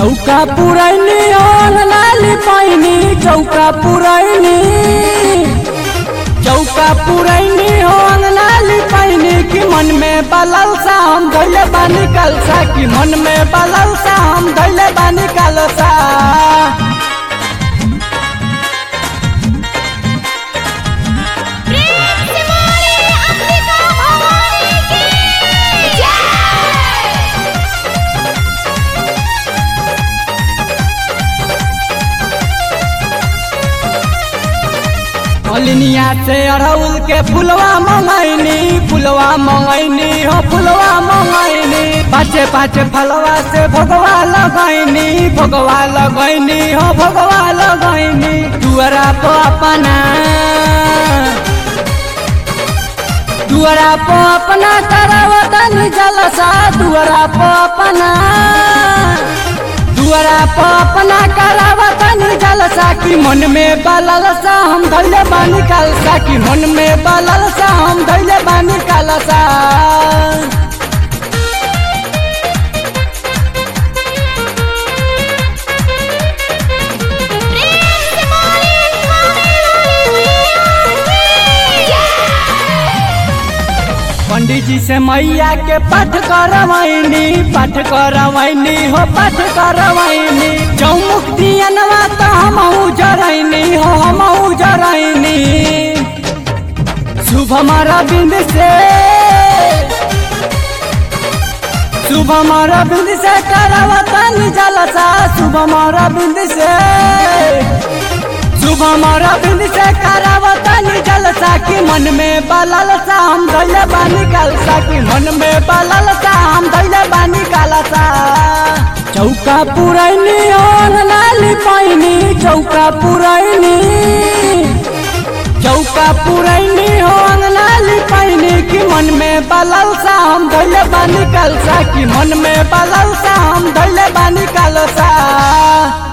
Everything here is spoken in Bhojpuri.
चौका पुरैनी ओन लाली पैनी चौका पुरैनी चौका पुरैनी ओन लाली पैनी कि मन में बलल सा हम धैले बानी कलसा कि मन में बलल सा हम धैले बानी कलसा प्रेम से बोले अंबिका भवानी की जय मलिनिया से अड़हुल के फुलवा मंगैनी फुलवा मंगैनी हो फुलवा मंगैनी पाँचे पाँचे फलवा से भगवा लगैनी भगवा लगैनी हो भगवा लगैनी दुअरा पर अपना दुअरा पर अपना करावतन जलसा दुअरा पर अपना दुअरा पर अपना करावतन जलसा कि मन में बललसा हम धैले बानी कलसा कि मन में बललसा हम धैले बानी कलसा प्रेम से बोले स्वामी की जय पंडित जी से मैया के पाठ करवैनी पाठ करवैनी हो पाठ करवैनी चौमुख दियनवा तो हम जरैनी हो हम जरैनी शुभ हमारा बिंद से शुभ हमारा बिंद से करावतन जलसा शुभ हमारा बिंद से शुभ हमारा बिंद से करावतन जलसा कि मन में बललसा हम धैले बानी कलसा कि मन में बललसा हम धैले बानी कलसा चौका पुरैनी ओन लाली पैनी चौका पुरैनी चौका पुरैनी हो अंगनाली पैनी कि मन में बललसा हम धैले बानी कलसा कि मन में बललसा हम धैले बानी कलसा